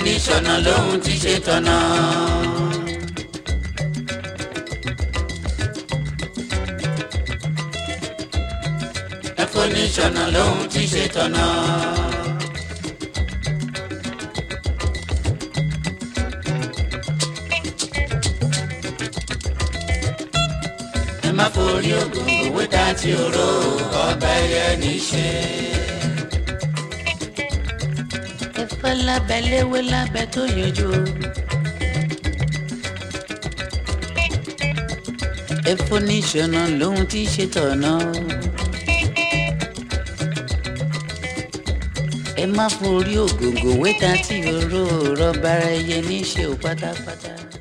foníṣọ̀nà lóhun ti ṣe tọ̀nà. ẹ foníṣọ̀nà lóhun ti ṣe tọ̀nà. ẹ má forí ògùn òwe dá tí oró ọba ẹyẹ níṣẹ́. ẹ̀fọ́ lábẹ́ léwé lábẹ́ tó yọjú. ẹ̀fọ́ níṣọ̀nà lóhun tí ṣe tọ̀nà. ẹ má forí ògòǹgò wẹ́ta tí oró rọ́bàrà ẹyẹ níṣẹ́ ò pátápátá.